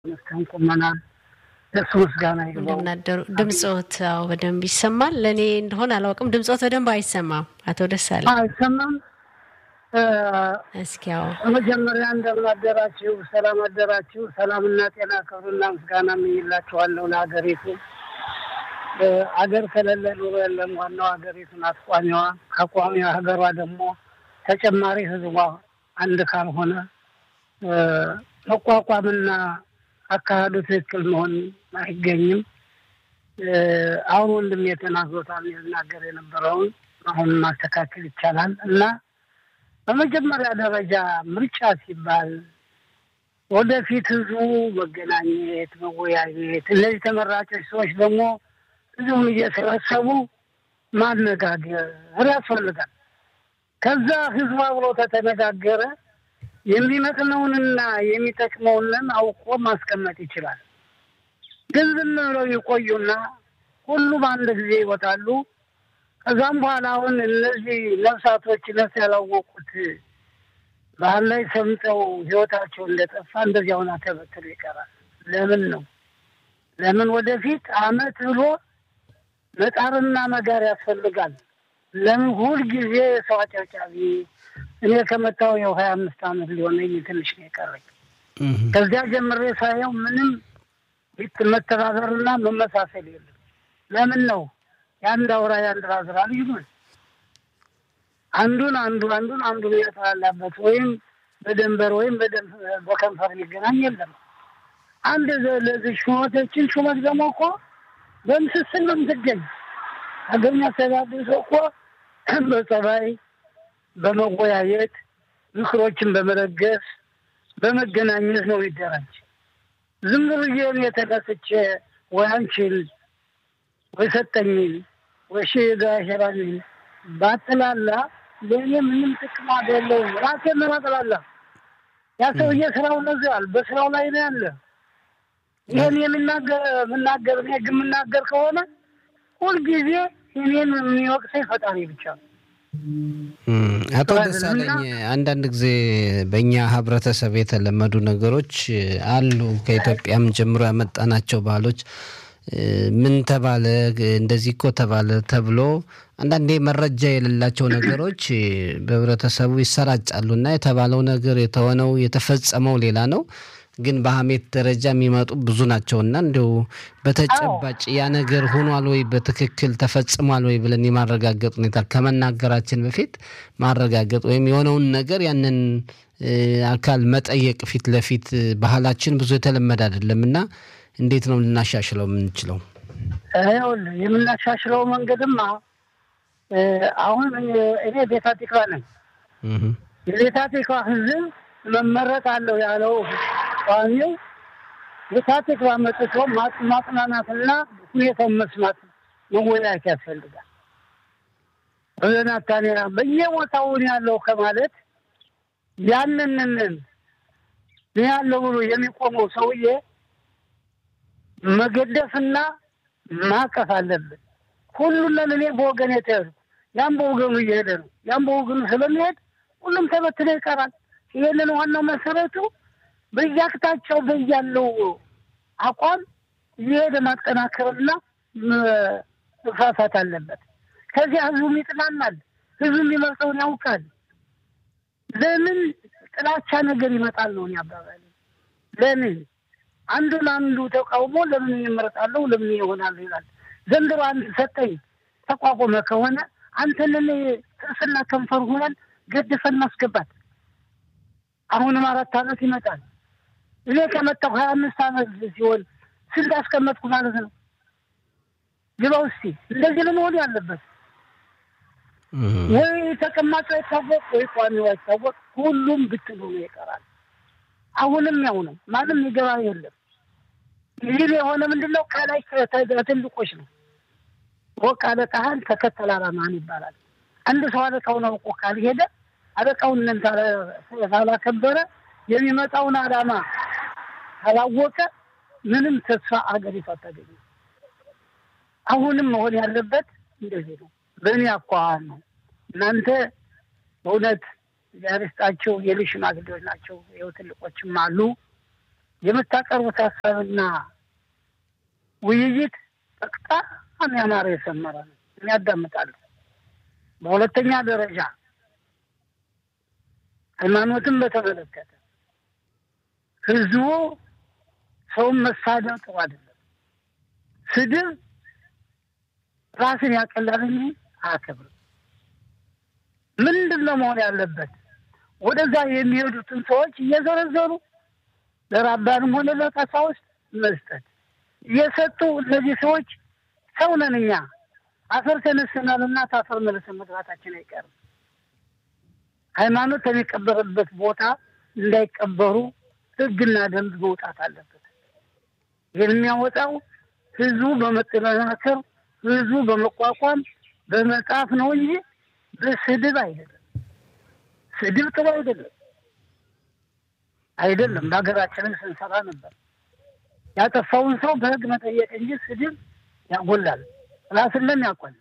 መስከን ቁመናል። ለሱ ምስጋና ይግባው። እንደምናደሩ ድምፆት አዎ በደንብ ይሰማል። ለእኔ እንደሆነ አላውቅም። ድምፆት በደንብ አይሰማም። አቶ ደሳለ አይሰማም። እስኪ ያው በመጀመሪያ እንደምን አደራችሁ፣ ሰላም አደራችሁ። ሰላምና ጤና ክብርና ምስጋና እመኝላችኋለሁ ለሀገሪቱ። አገር ከሌለ ኑሮ የለም። ዋናው ሀገሪቱን አስቋሚዋ አቋሚዋ ሀገሯ ደግሞ ተጨማሪ ህዝቧ አንድ ካልሆነ መቋቋምና አካሄዱ ትክክል መሆን አይገኝም። አሁን ወንድም የተናግሮታል የተናገር የነበረውን አሁን ማስተካከል ይቻላል እና በመጀመሪያ ደረጃ ምርጫ ሲባል ወደፊት ህዝቡ መገናኘት፣ መወያየት እነዚህ ተመራጮች ሰዎች ደግሞ ህዝቡን እየሰበሰቡ ማነጋገር ያስፈልጋል። ከዛ ህዝቡ አብሮ ከተነጋገረ የሚመጥነውንና የሚጠቅመውንን አውቆ ማስቀመጥ ይችላል። ግን ዝም ብለው ይቆዩና ሁሉም አንድ ጊዜ ይወጣሉ። ከዛም በኋላ አሁን እነዚህ ነፍሳቶች ነፍስ ያላወቁት ባህል ላይ ሰምጠው ህይወታቸው እንደጠፋ እንደዚህ አሁን ተበትሎ ይቀራል። ለምን ነው? ለምን ወደፊት አመት ብሎ መጣርና መጋር ያስፈልጋል። ለምን ሁልጊዜ ሰው አጨብጫቢ እኔ ከመጣሁ የው ሀያ አምስት አመት ሊሆነኝ ትንሽ ነው የቀረኝ። ከዚያ ጀምሬ ሳየው ምንም መተባበርና መመሳሰል የለም። ለምን ነው የአንድ አውራ የአንድ ራዝራ ልጅ ነው። አንዱን አንዱ አንዱን አንዱን የተላላበት ወይም በደንበር ወይም በከንፈር ሊገናኝ የለም። አንድ ለዚህ ሹመቶችን ሹመት ደግሞ እኮ በምስስል ነው የምትገኝ። ሀገር የሚያስተዳድር ሰው እኮ በጸባይ በመወያየት ምክሮችን በመለገስ በመገናኘት ነው ይደራጅ። ዝም ብዬ እኔ ተነስቼ ወይ አንቺን ወይ ሰጠኝን ወይ ሽጋሸራኝን ባጥላላ ለእኔ ምንም ጥቅም አይደለውም። ራሴን ነው ባጥላላ። ያ ሰውዬ ስራው ነዛል፣ በስራው ላይ ነው ያለ። ይህን የምናገር የምናገር እኔ ግን የምናገር ከሆነ ሁልጊዜ እኔን የሚወቅሰኝ ፈጣሪ ብቻ ነው። አቶ ደሳለኝ አንዳንድ ጊዜ በእኛ ህብረተሰብ የተለመዱ ነገሮች አሉ። ከኢትዮጵያም ጀምሮ ያመጣናቸው ባህሎች ምን ተባለ እንደዚህ እኮ ተባለ ተብሎ አንዳንዴ መረጃ የሌላቸው ነገሮች በህብረተሰቡ ይሰራጫሉ እና የተባለው ነገር የተሆነው የተፈጸመው ሌላ ነው ግን በሀሜት ደረጃ የሚመጡ ብዙ ናቸው እና እንዲሁ በተጨባጭ ያ ነገር ሆኗል ወይ በትክክል ተፈጽሟል ወይ ብለን የማረጋገጥ ሁኔታ ከመናገራችን በፊት ማረጋገጥ ወይም የሆነውን ነገር ያንን አካል መጠየቅ ፊት ለፊት ባህላችን ብዙ የተለመደ አይደለም እና እንዴት ነው ልናሻሽለው የምንችለው? ይኸውልህ የምናሻሽለው መንገድማ አሁን እኔ ቤታ ቲክቫ ነኝ። የቤታ ቲክቫ ህዝብ መመረጥ አለው ያለው ቋሚው ቤታ ቲክቫ መጥቶ ማጽናናትና ሁኔታውን መስማት መወያየት ያስፈልጋል። በናታንያ በየቦታውን ያለው ከማለት ያንንን ያለው ብሎ የሚቆመው ሰውዬ መገደፍና ማቀፍ አለብን። ሁሉን እኔ በወገን የተያዝኩ ያም በወገኑ እየሄደ ነው። ያም በወገኑ ስለሚሄድ ሁሉም ተበትሎ ይቀራል። ይህንን ዋናው መሰረቱ በየአቅጣጫው በያለው አቋም እየሄደ ማጠናከርና መፋፋት አለበት። ከዚያ ህዝቡም ይጥናናል። ህዝቡ የሚመርጠውን ያውቃል። ለምን ጥላቻ ነገር ይመጣል ነው አባባል። ለምን አንዱን አንዱ ተቃውሞ ለምን ይመረጣለሁ ለምን ይሆናሉ ይላል። ዘንድሮ አንድ ሰጠኝ ተቋቁመ ከሆነ አንተንን ጥርስና ከንፈር ሆነን ገድፈን ማስገባት። አሁንም አራት አመት ይመጣል። እኔ ከመጣሁ ሀያ አምስት አመት ሲሆን ስንት አስቀመጥኩ ማለት ነው። ግባው እስቲ እንደዚህ ለመሆን ያለበት ወይ ተቀማጭ አይታወቅ ወይ ቋሚው አይታወቅ፣ ሁሉም ብትሉ ነው ይቀራል። አሁንም ያው ነው። ማንም ይገባ የለም። ይህ የሆነ ምንድን ነው? ከላይ ትልቆች ነው። ወቅ አለቃህን ተከተል አላማህን ይባላል። አንድ ሰው አለቃውን አውቆ ካልሄደ አለቃውን ካላከበረ የሚመጣውን አላማ ካላወቀ ምንም ተስፋ አገሪቱ አታገኝም። አሁንም መሆን ያለበት እንደዚህ ነው። በእኔ አኳኋን ነው። እናንተ በእውነት እግዚአብሔር ይስጣቸው የልጅ ሽማግሌዎች ናቸው። ይኸው ትልቆችም አሉ። የምታቀርቡት ሀሳብና ውይይት በጣም ያማረ የሰመረ ነው። ያዳምጣሉ። በሁለተኛ ደረጃ ሃይማኖትን በተመለከተ ህዝቡ ሰውን መሳደብ ጥሩ አይደለም። ስድብ ራስን ያቀላል እንጂ አያከብርም። ምንድን ነው መሆን ያለበት? ወደዛ የሚሄዱትን ሰዎች እየዘረዘሩ ለራባንም ሆነ ለቀሳውስት መስጠት እየሰጡ እነዚህ ሰዎች ሰው ነን እኛ አፈር ተነስተናል እና ታፈር መልሰን መግባታችን አይቀርም። ሃይማኖት የሚቀበርበት ቦታ እንዳይቀበሩ ህግና ደንብ መውጣት አለበት። ይህን የሚያወጣው ህዝቡ በመጠናከር ህዝቡ በመቋቋም በመጻፍ ነው እንጂ በስድብ አይደለም። ስድብ ጥሩ አይደለም አይደለም። በሀገራችንን ስንሰራ ነበር። ያጠፋውን ሰው በህግ መጠየቅ እንጂ ስድብ ያጎላል፣ ራስንም ያቆል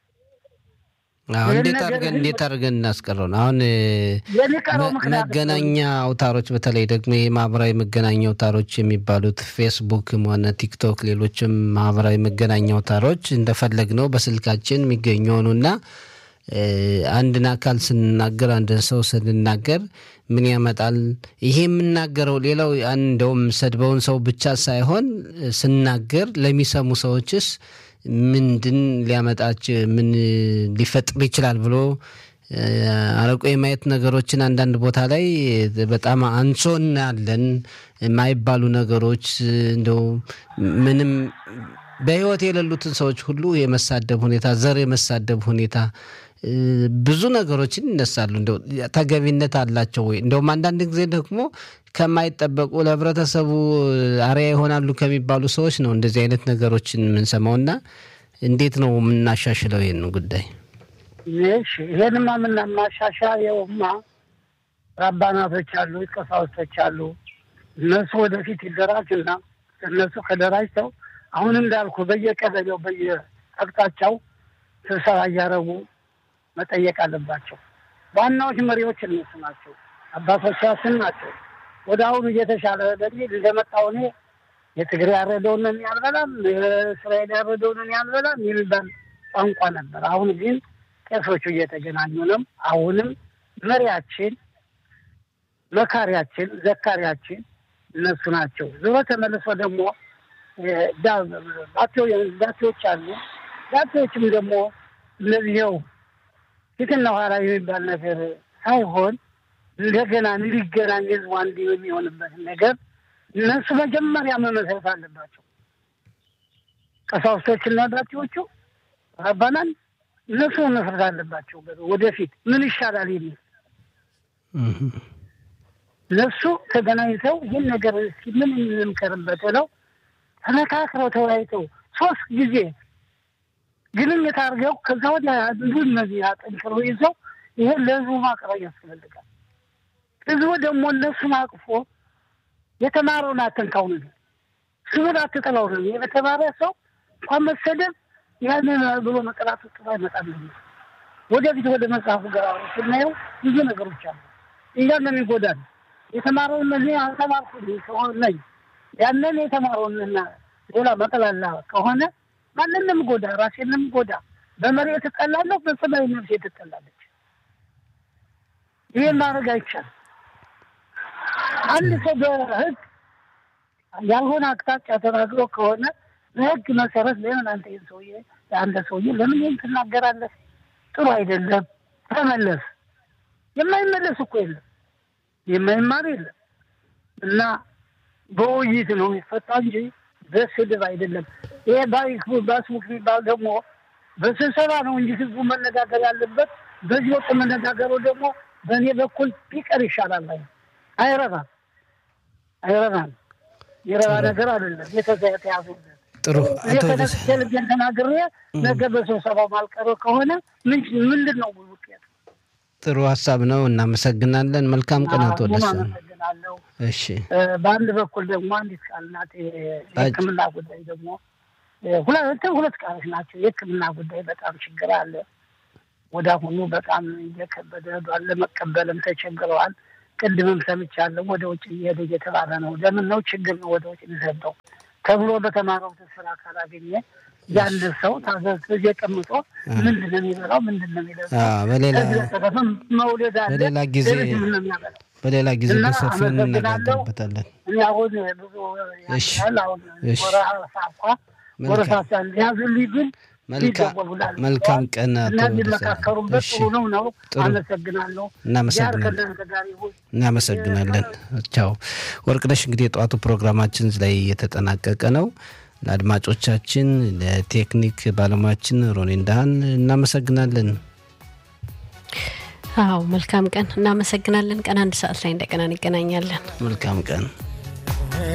እንዴት አድርገን እንዴት አድርገን እናስቀረው ነው? አሁን የሚቀረው ምክንያት መገናኛ አውታሮች በተለይ ደግሞ የማህበራዊ መገናኛ አውታሮች የሚባሉት ፌስቡክም ሆነ ቲክቶክ፣ ሌሎችም ማህበራዊ መገናኛ አውታሮች እንደፈለግ ነው በስልካችን የሚገኙ ሆኑና አንድን አካል ስንናገር አንድን ሰው ስንናገር ምን ያመጣል? ይሄ የምናገረው ሌላው እንደውም ሰድበውን ሰው ብቻ ሳይሆን ስናገር ለሚሰሙ ሰዎችስ ምንድን ሊያመጣች ምን ሊፈጥር ይችላል ብሎ አረቆ የማየት ነገሮችን አንዳንድ ቦታ ላይ በጣም አንሶ እናያለን። የማይባሉ ነገሮች እንደው ምንም በህይወት የሌሉትን ሰዎች ሁሉ የመሳደብ ሁኔታ፣ ዘር የመሳደብ ሁኔታ ብዙ ነገሮችን ይነሳሉ። እንደው ተገቢነት አላቸው ወይ? እንደውም አንዳንድ ጊዜ ደግሞ ከማይጠበቁ ለህብረተሰቡ አርያ ይሆናሉ ከሚባሉ ሰዎች ነው እንደዚህ አይነት ነገሮችን የምንሰማው እና እንዴት ነው የምናሻሽለው ይህን ጉዳይ? እሺ ይሄንማ ምናማሻሻ የውማ ራባናቶች አሉ፣ ቀሳውስቶች አሉ። እነሱ ወደፊት ይደራጁና እነሱ ከደራጅተው አሁን እንዳልኩ በየቀበሌው በየአቅጣጫው ስብሰባ እያደረጉ መጠየቅ አለባቸው። ዋናዎች መሪዎች እነሱ ናቸው፣ አባቶቻችን ናቸው። ወደ አሁኑ እየተሻለ በሚል እንደመጣው እኔ የትግራይ ያረደውን ያልበላም የእስራኤል ያረደውን ያልበላም የሚባል ቋንቋ ነበር። አሁን ግን ቄሶቹ እየተገናኙ ነው። አሁንም መሪያችን፣ መካሪያችን፣ ዘካሪያችን እነሱ ናቸው። ዞሮ ተመልሶ ደግሞ ዳቴዎች አሉ። ዳቴዎችም ደግሞ እነዚህው ፊትና ኋላ የሚባል ነገር ሳይሆን እንደገና እንዲገናኝ ህዝቡ አንድ የሚሆንበትን ነገር እነሱ መጀመሪያ መመስረት አለባቸው። ቀሳውስቶችና ዳቴዎቹ ራባናን እነሱ መመስረት አለባቸው። ወደፊት ምን ይሻላል የሚል እነሱ ተገናኝተው ይህን ነገር እስኪ ምን እንምከርበት ነው ተመካክረው ተወያይተው ሶስት ጊዜ ግንኙነት አድርገው ከዛ ወዲያ ብዙ እነዚህ አጠንክረው ይዘው ይህን ለህዝቡ ማቅረብ ያስፈልጋል። ህዝቡ ደግሞ እነሱን አቅፎ የተማረውን አትንካው ነገር ስሙን አትጠላው ነው። የተማረ ሰው እንኳን መሰደብ ያንን ብሎ መቀላቱ ጥሩ አይመጣም። ወደፊት ወደ መጽሐፉ ጋር ስናየው ብዙ ነገሮች አሉ። እኛንም ይጎዳል። የተማረውን እነዚህ አልተማርኩ ነኝ ያንን የተማረውንና ሌላ መጠላላ ከሆነ ማንንም ጎዳ፣ ራሴንም ጎዳ። በመሬት እጠላለሁ፣ በሰማይ ነፍሴ ትጠላለች። ይህን ማድረግ አይቻልም። አንድ ሰው በህግ ያልሆነ አቅጣጫ ተናግሮ ከሆነ በህግ መሰረት ለምን አንተ ይህን ሰውዬ አንተ ሰውዬ ለምን ይህን ትናገራለህ? ጥሩ አይደለም፣ ተመለስ። የማይመለስ እኮ የለም፣ የማይማር የለም እና በውይይት ነው የሚፈታ እንጂ በስድብ አይደለም። ይሄ ባስቡክ የሚባል ደግሞ በስብሰባ ነው እንጂ ህዝቡ መነጋገር ያለበት በዚህ ወቅት መነጋገሩ ደግሞ በእኔ በኩል ቢቀር ይሻላል። አይ አይረባም፣ አይረባም። የረባ ነገር አይደለም። የተያዙበት ጥሩ ልቤን ተናግሬ ነገ በስብሰባው ማልቀረው ከሆነ ምንድን ነው ውጤት? ጥሩ ሀሳብ ነው። እናመሰግናለን። መልካም ቀን አቶ ደሳ አመሰግናለሁ። እሺ በአንድ በኩል ደግሞ አንዲት ቃል ናት። የሕክምና ጉዳይ ደግሞ ሁለት ሁለት ቃሎች ናቸው። የሕክምና ጉዳይ በጣም ችግር አለ። ወደ አሁኑ በጣም እየከበደ ለመቀበልም ተቸግረዋል። ቅድምም ሰምቻለሁ ወደ ውጭ እየሄደ እየተባለ ነው። ለምን ነው ችግር ነው ወደ ውጭ የሚሰደው ተብሎ በተማረው ስራ ካላገኘ ያለ ሰው ታዘዝ እየቀምጦ ምንድን ነው የሚበላው? ምንድን ነው የሚለብሰው? በሌላ ከዚህ በተረፈም መውለድ አለ። በሌላ ጊዜ ሌሎች ምን ነው የሚያበላው? በሌላ ጊዜ እና በሰፊው አመሰግናለሁ። እንነጋገርበታለን። እኔ አሁን ብዙ እሺ። ያል አሁን እሺ። ወረሃ ሳኳ መልካም። ወረሳ ያዙልኝ ግን መልካም ይደወሉላል። መልካም ቀን አቶ እና ደሳለኝ። ሊመካከሩበት እሺ ጥሩ ነው ነው። ጥሩ። አመሰግናለሁ። እናመሰግናለን። ያር ከእናንተ ጋር ይሁን። እናመሰግናለን። ቻው ወርቅነሽ። እንግዲህ የጠዋቱ ፕሮግራማችን እዚህ ላይ የተጠናቀቀ ነው። ለአድማጮቻችን፣ ለቴክኒክ ባለሙያችን ሮኔን ዳህን እናመሰግናለን። አዎ መልካም ቀን። እናመሰግናለን። ቀን አንድ ሰዓት ላይ እንደገና እንገናኛለን። መልካም ቀን